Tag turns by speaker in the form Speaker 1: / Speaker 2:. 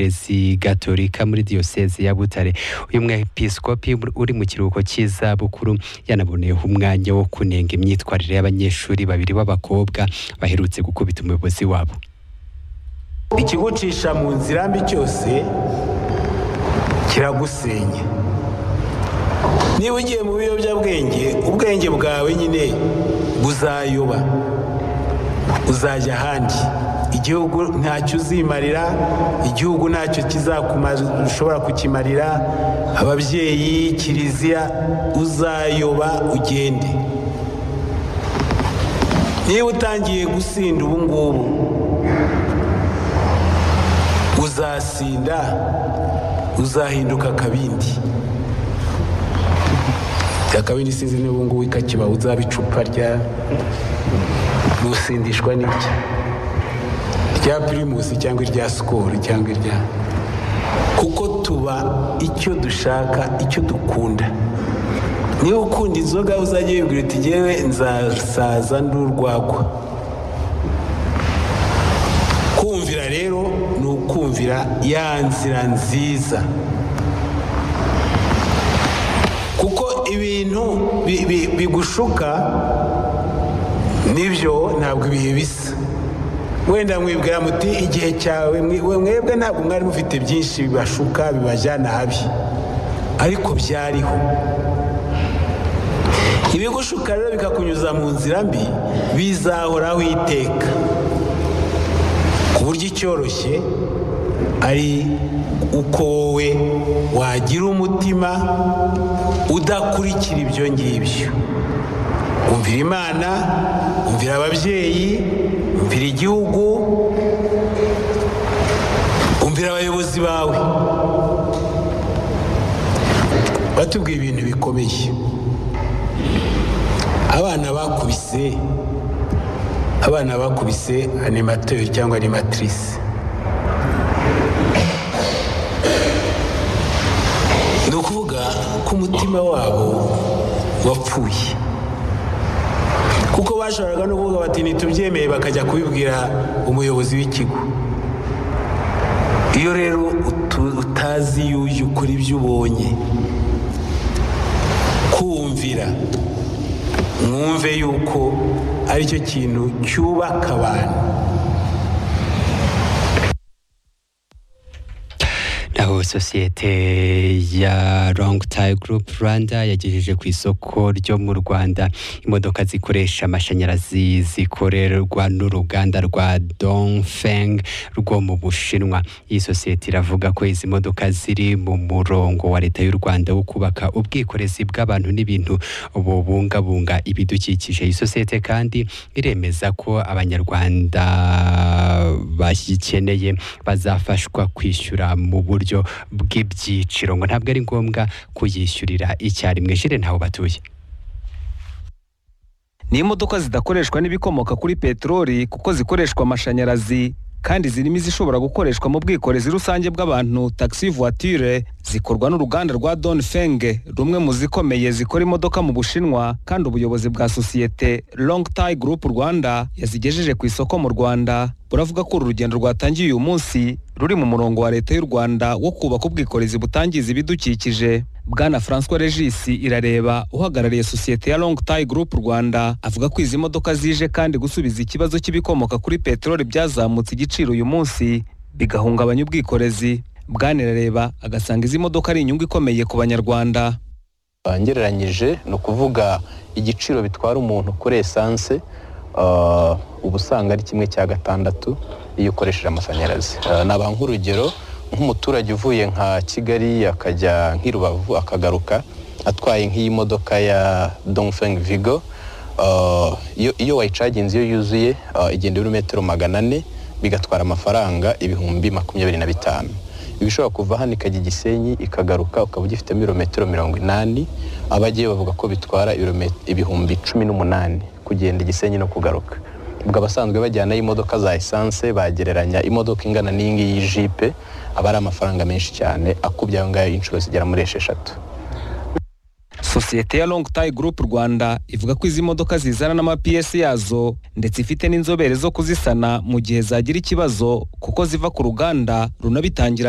Speaker 1: Gerezi Gatolika muri Diyoseze ya Butare uyu mwepiskopi uri mu kiruhuko cy'izabukuru yanaboneyeho umwanya wo kunenga imyitwarire y'abanyeshuri babiri b'abakobwa baherutse gukubita umuyobozi wabo
Speaker 2: ikigucisha mu nzira mbi cyose kiragusenya niba ugiye mu biyobyabwenge ubwenge bwawe nyine buzayoba uzajya ahandi igihugu ntacyo uzimarira igihugu ntacyo ushobora kukimarira ababyeyi kiliziya uzayoba ugende niba utangiye gusinda ubu ngubu uzasinda uzahinduka akabindi akabindi sinzi niba ubu ngubu ikakiba uzaba icupa rya rusindishwa n'ibyo rya pirimusi cyangwa irya sikoro cyangwa irya kuko tuba icyo dushaka icyo dukunda niba ukunda inzoga uzajya wibwira uti ngewe nzasaza nd'urwagwa kumvira rero ni ukumvira ya nzira nziza kuko ibintu bigushuka nibyo ntabwo ibihe bisa wenda mwibwira muti igihe cyawe mwebwe ntabwo mwari mufite byinshi bibashuka bibajyana habi ariko byariho ibigushuka rero bikakunyuza mu nzira mbi bizahoraho iteka ku buryo icyoroshye ari uko wowe wagira umutima udakurikira ibyo ngibyo umvira imana umvira ababyeyi umvira igihugu umvira abayobozi bawe batubwiye ibintu bikomeye abana bakubise abana bakubise animateri cyangwa animatrice ni ukuvuga ko umutima wabo wapfuye kuko bashoboraga no kuvuga bati ntitubyemeye bakajya kubibwira umuyobozi w'ikigo iyo rero utazi yuye ukora ibyo ubonye kumvira mwumve yuko aricyo kintu cyubaka abantu
Speaker 1: sosiyete ya Long Tie Group Rwanda yagejeje ku isoko ryo mu Rwanda imodoka zikoresha amashanyarazi zikorerwa n'uruganda rwa Dongfeng rwo mu Bushinwa iyi sosiyete iravuga ko izi modoka ziri mu murongo wa leta y'u Rwanda wo kubaka ubwikorezi bw'abantu n'ibintu bubungabunga ibidukikije iyi sosiyete kandi iremeza ko abanyarwanda bayikeneye bazafashwa kwishyura mu buryo bw'ibyiciro ngo ntabwo ari ngombwa kuyishyurira icyarimwe jire ntaho batuye
Speaker 3: ni imodoka zidakoreshwa n'ibikomoka kuri peteroli kuko zikoreshwa amashanyarazi kandi zirimo izishobora gukoreshwa mu bwikorezi rusange bw'abantu taxi voiture zikorwa n'uruganda rwa Dongfeng rumwe mu zikomeye zikora imodoka mu Bushinwa kandi ubuyobozi bwa sosiyete Long Tai Group Rwanda yazigejeje ku isoko mu Rwanda buravuga ko uru rugendo rwatangiye uyu munsi ruri mu murongo wa leta y'u Rwanda wo kubaka ubwikorezi butangiza ibidukikije Bwana François Regis irareba uhagarariye sosiyete ya Long Tai Group Rwanda avuga ko izi modoka zije kandi gusubiza ikibazo cy'ibikomoka kuri peteroli byazamutse igiciro uyu munsi bigahungabanya ubwikorezi bwanirareba agasanga izi modoka ari inyungu ikomeye ku banyarwanda
Speaker 4: ngereranyije ni ukuvuga igiciro bitwara umuntu kuri esanse uba usanga ari kimwe cya gatandatu iyo ukoresheje amashanyarazi naba nk'urugero nk'umuturage uvuye nka kigali akajya nk'irubavu akagaruka atwaye nk'iyi modoka ya dongfeng vigo iyo wayicaginze iyo yuzuye igenda ibirometero magana ane bigatwara amafaranga ibihumbi makumyabiri na bitanu ibishobora kuva hano ikajya igisenyi ikagaruka ukaba ugifitemo ibirometero mirongo inani abagiye bavuga ko bitwara ibihumbi cumi n'umunani kugenda igisenyi no kugaruka ubwo abasanzwe bajyanayo imodoka za esanse bagereranya imodoka ingana n'iyingiyi y'ijipe aba ari amafaranga menshi cyane akubye ayo ngayo inshuro zigera muri esheshatu
Speaker 3: sosiyete ya long tayi gurupu rwanda ivuga ko izi modoka zizana n'amapiyesi yazo ndetse ifite n'inzobere zo kuzisana mu gihe zagira ikibazo kuko ziva ku ruganda runabitangira